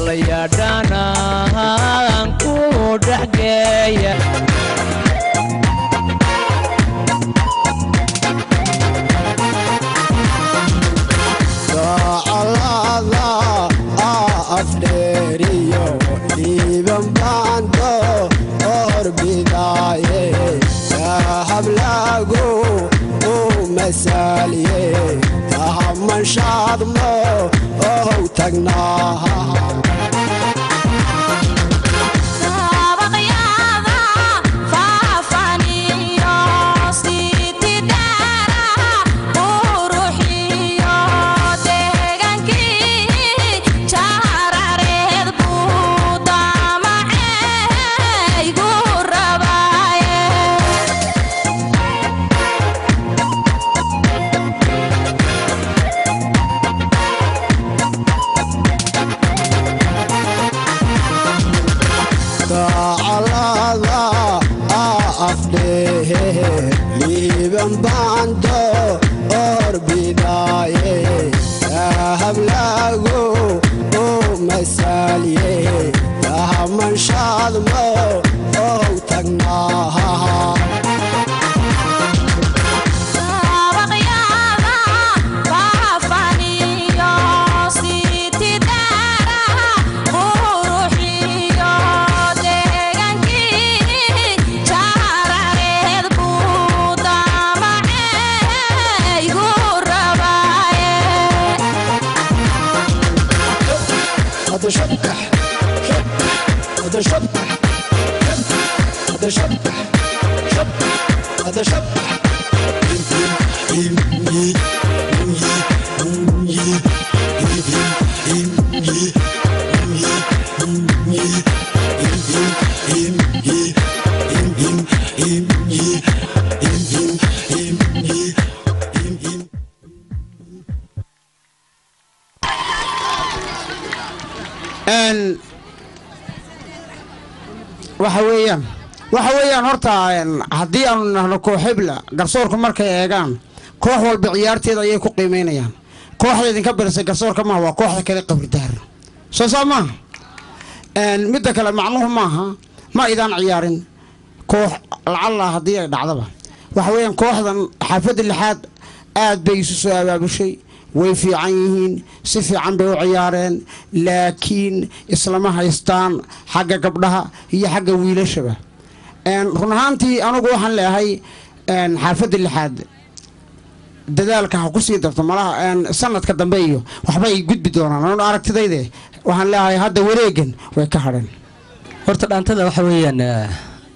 wallayadhanaan ku dhexgeeya dacalada afdheeriyo dhiiban baando orbidaaye dahablagu u masaalye ahamanshaadmo ohow tagnaaha Sabaqyada faafaniyo sitidara quruxiyo deegaankii jarareed buu damacaygu rabaaye dacalada afdhehe liiban baando orbidaaye dahablagu u masaalye dahamanshaadmo ohow tagnaaha Sabaqyada faafaniyo sitidara quruxiyo deegaankii jarareed buu damacaygu rabaaye هذا شبح هذا شبح هذا شبح شبح هذا شبح Een, waxa weeyaan waxa weeyaan horta een, haddii aanu nahno kooxibla garsoorku markay eegaan koox walba ciyaarteeda ayay ku qiimeynayaan kooxda idinka birisay garsoorka maaha waa kooxda kale qabridaar soo saa maaha Een, midda kale macnuhu maaha ma idaan ciyaarin koox lacalla haddii ay dhacdaba waxa weeyaan kooxdan xaafadda lixaad aad bay isu soo abaabushay way fiican yihiin si fiican bay u ciyaareen laakiin islama haystaan xagga gabdhaha iyo xagga wiilashaba Een, run ahaantii anugu waxaan leeyahay een, xaafadda lixaad dadaalka ha ku sii darto malaha een, sanadka dambe iyo waxbay gudbi doonaan anu aragtidayde waxaan leeyahay hadda wareegan way ka hadheen horta dhaantada waxa weeyaan eh,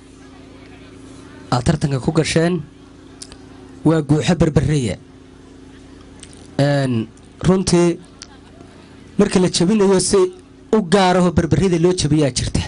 aad tartanka ku gasheen waa guuxo berbereya Een, runtii marka la jabinayo si u gaaraho berberida loo jabiyaa jirta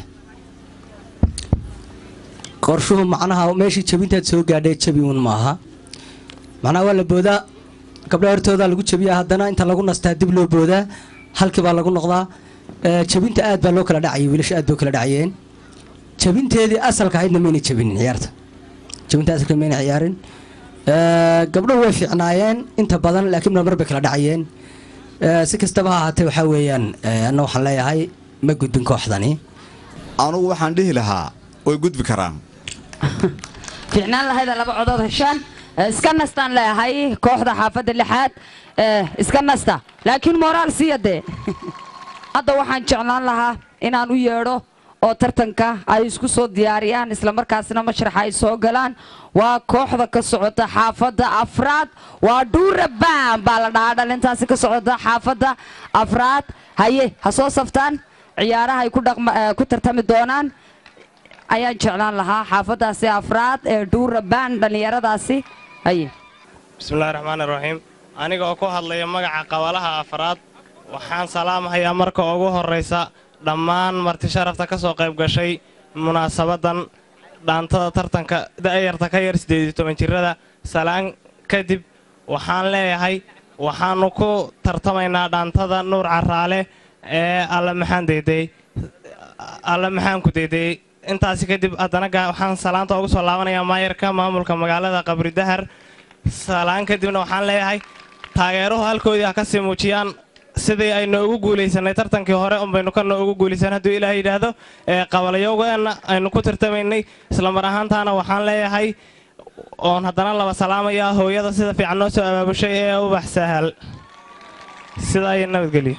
qorshuhu macnaha meeshii jabintaad soo gaadhay jabi uun maaha macnaha waa la boodaa gabdhaha hortoodaa lagu jabiyaa haddana inta lagu nastaa dib loo boodaa halkii baa lagu noqdaa Eh, jabinta aad baa loo kala dhacayay wiilasha aad bay u kala dhacayeen jabinteedii asalka ahaydna mayna jabinin ciyaarta jabinta asalka mayna ciyaarin Eh, gabdhuhu way fiicnaayeen inta badan laakiin mar bay kala dhacayeen Eh, si kastaba ha ahaatee waxaa weeyaan eh, anna waxaan leeyahay ma gudbin kooxdani anugu waxaan dhihi lahaa way gudbi karaan fiicnaan lahayda laba codood heshaan Eh, iska nastaan leeyahay kooxda xaafadda lixaad Eh, iska nasta laakiin moraal siiya dee hadda waxaan jeclaan lahaa inaan u yeedho oo tartanka ay isku soo diyaariyaan islamarkaasna mashraxa ay soo galaan waa kooxda ka socota xaafadda afraad waa dhuurabaan baa la dhahaa dhalintaasi ka socota xaafadda afraad haye ha soo saftaan ciyaaraha ay ku dhaqma- eh, ku tartami doonaan ayaan jeclaan lahaa xaafaddaasi afraad ee dhuurabaan dhallinyaradaasi haye bismillahi raxmaani raxiim aniga oo ku hadlaya magaca qabalaha afraad waxaan salaamahayaa marka ugu horraysa dhammaan marti sharafta ka soo qayb gashay munaasabaddan dhaantada tartanka da'yarta ka yar siddeed iyo toban jirrada salaan kadib waxaan leeyahay waxaannu ku tartamaynaa dhaantada nuur caraale ee alla maxaan deydey alla maxaan ku deydeyey intaasi kadib haddana ga- waxaan salaanta ugu soo laabanayaa maayarka maamulka magaalada qabri dahar salaan kadibna waxaan leeyahay taageeruhu halkoodii ha ka sii muujiyaan sidii aynu ugu guulaysanay tartankii hore unbaynu kana ugu guulaysan hadduu ilaahay yidhaahdo ee qabalayowgeenna aynu ku tartamaynay islamar ahaantaana waxaan leeyahay oon haddana laba salaamayaa hooyada sida fiican noo soo abaabushay ee ubax sahal sidaa iyo nabadgelyo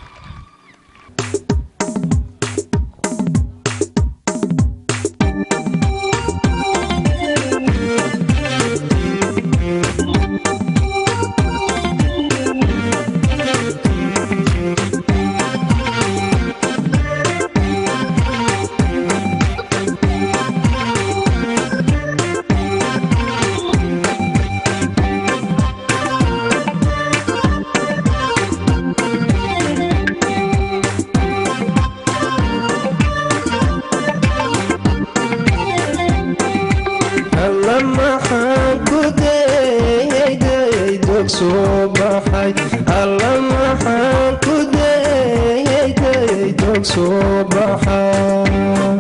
alla maxaan ku dayay dog soo baxay alla maxaan ku dayay dog soo baxay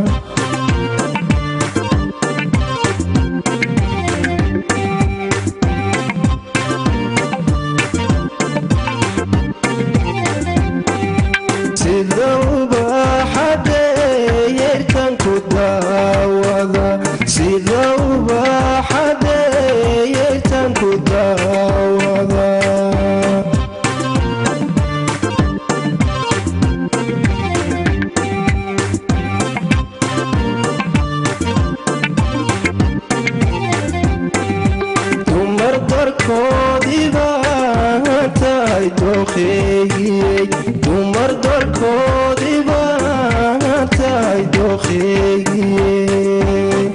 sida ubaxadeeyerkan ku daawada sida ubaxadeeyerkan ku daawada dumar darkoodiba tahay dooqeygiyey dumar darkoodiba tahay dooqeygiyey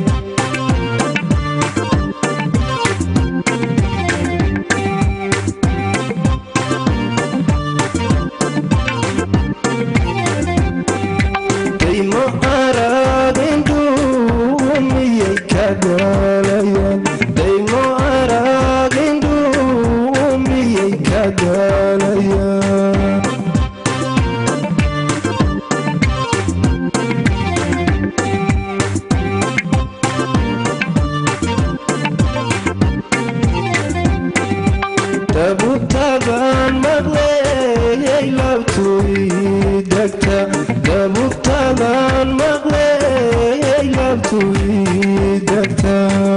daymo aragindhuumiyey ka daalayaan daymo aragindhuumiyey ka daalayaan dabugtaban maqleeyay labtuii degta dabugtaban maqleeyay labtuii degta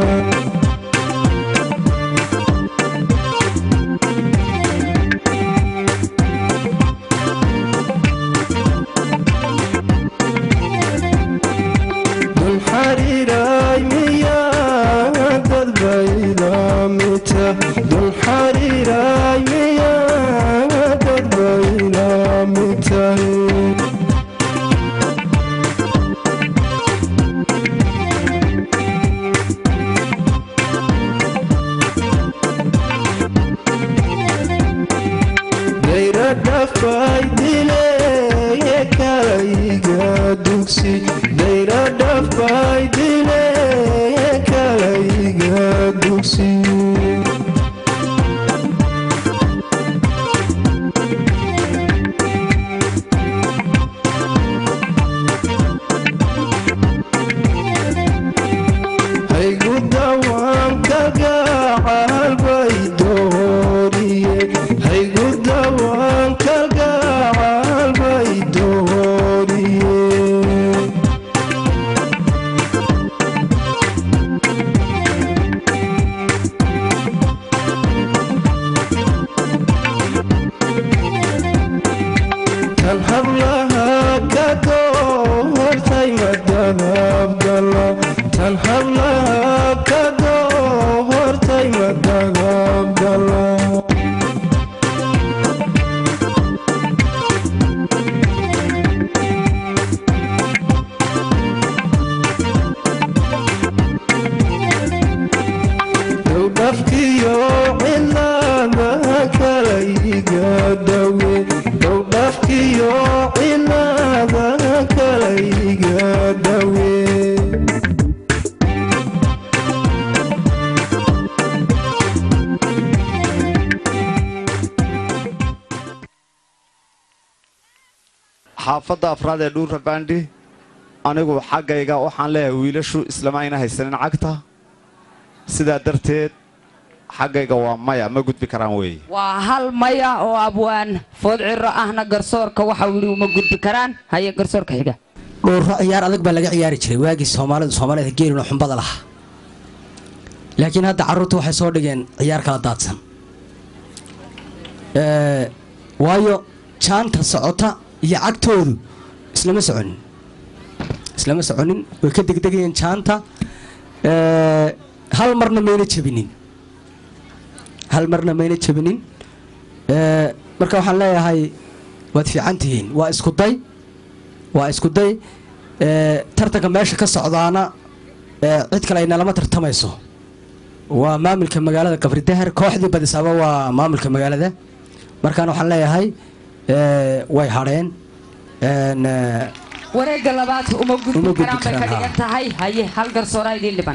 dun xariiray miyaa dad baylamita dun xariiray miyaa dad baylamitahay dayra dhafay dileeye kalayga dugsi dayra dhafay dileeye kalayga dugsi haygu dawaan kaga calbay dooriye haygu dawaan kaga calbay dooriye tan hablaha ka doortay madagabgala tan hablaha ka doortay madagabgala dowdhafkiyo cilada kalayga dawe dowdhafkiyo cilada kalayga dawe xaafadda afraad ee dhuura baandhi anigu xaggayga waxaan leeyahay wiilashu islama ayna haysanin cagta sidaa darteed xaggayga waa maya ma gudbi karaan weeye waa hal maya oo abwaan food ciro ahna garsoorka waxa uu yidhi uma gudbi karaan haye garsoorka xiga dhowro ciyaar adag baa laga ciyaari jiray waagii soomaalidu soomaalida geeluna xumbada lahaa laakiin hadda carruurtu waxay soo dhigeen ciyaar kala daadsan Ee, waayo jaanta socota iyo cagtoodu islama soconin islama soconin way ka degdegayeen jaanta Ee, hal marna mayna jebinin hal marna mayna jebinin Ee, marka waxaan leeyahay waad fiican tihiin waa isku day waa isku day Ee, tartanka meesha ka socdaana ee, cid kale ay nalama tartamayso waa maamulka magaalada qabridahar kooxdii badisaaba waa maamulka magaalada markaana waxaan leeyahay ee, way hadheen Een, ee, wareegga labaad uma Uma gudbi gudbi karaan bay ka karaan, dhigan tahay haye hal garsooraa idiin dhiban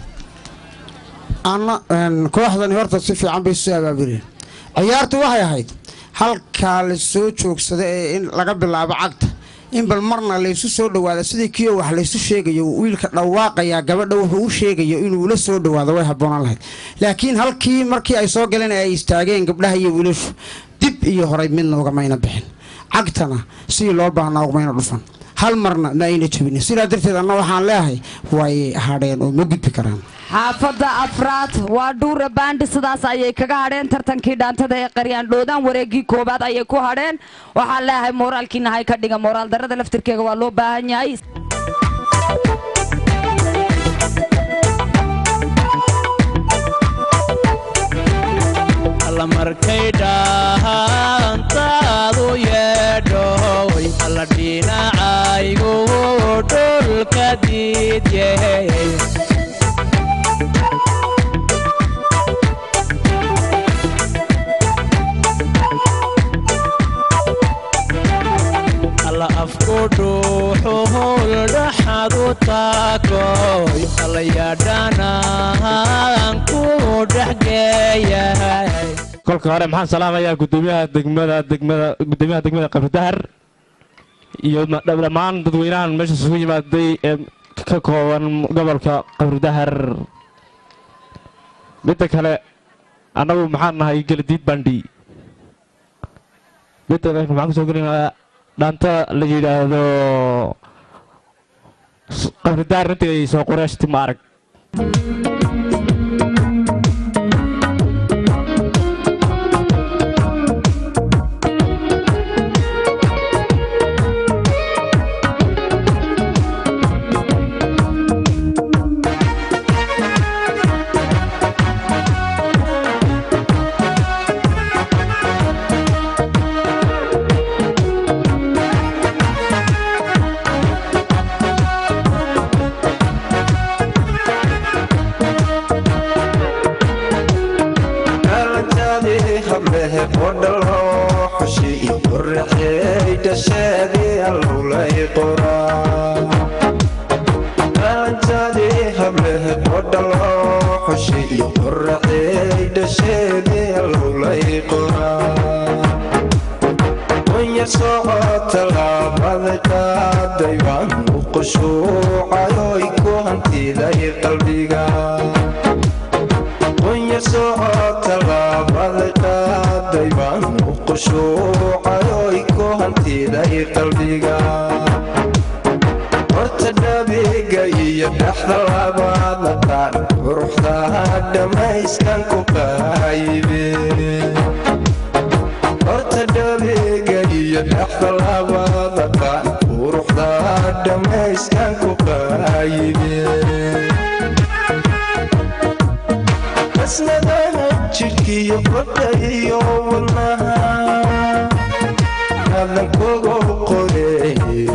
anna een, kooxdani horta si fiican bay isu abaabuleen ciyaartu waxay ahayd halkaa la soo joogsada ee in laga bilaabo cagta in bal marna laysu soo dhawaado sidii kiyo wax laysu sheegayo wiilka dhawaaqayaa gabadha wuxuu u sheegayo inuu la soo dhawaado way habboonaan lahayd laakiin halkii markii ay soo galeen ay istaageen gabdhaha iyo wiilashu dib iyo horay midna ugamayna bixin cagtana sidii loo baahnaa ugamayna dhufan hal marna ma ayna jebinin sidaa darteed anna waxaan leeyahay way hadheen oo ma gudbi karaan xaafadda afraad waa dhuura baandhi sidaas ayay kaga hadheen tartankii dhaantada ee qaryaan dhoodaan wareeggii koobaad ayay ku hadheen waxaan leeyahay mooraalkiina hay ka dhiga mooraal darrada laftirkeega waa loo baahan yahay alla markay dhahantaadu yeedhoy alla dhinacaygu dhulka diidye alla afku dhuuxuhul dhaxadu taakoy alla yadhanaan ku dhexgeeyahay kolka hore maxaan salaamayaa gudoomiyaha degmada degmada gudoomiyaha degmada qabridahar iyo ma- dhammaan dadweynahan meesha isugu yimaaday ee ka kooban gobolka qabridahar midda kale annagu maxaan nahay geladiid bandhi midda kale maxaan kusoo gelinayaa dhaanta la yidhaahdo s- qabridahar intii soo qureeshti ma arag aragtadii hablehe qodhalo xushi iyo qorraxey dhasheedii allowlay qoraa aragtadii hablehe qodhalo xushi iyo qorraxey dhasheedii allowlay qoraa wanyar socota laabada qaaday baan u qushuucayoy ku hantiday qalbiga wanyar socota laabada qaaday baan u qushuucayoy ku hantiday qalbiga horta dhabiga iyo dhaxda labaada qaan quruxdaha dhammayskan ku qaybe horta dhabiga iyo dhaxda labaada qaan quruxdaha dhammayskan ku qaybe asnadaha jidhkiyo qodha iyo wadnaha adan kogo qore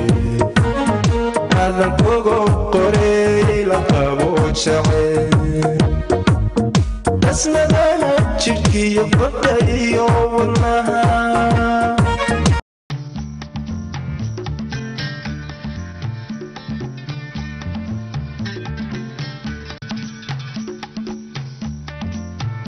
adan kogo qore la qabo jace asnadaha jidhkiyo qodha iyo wadnaha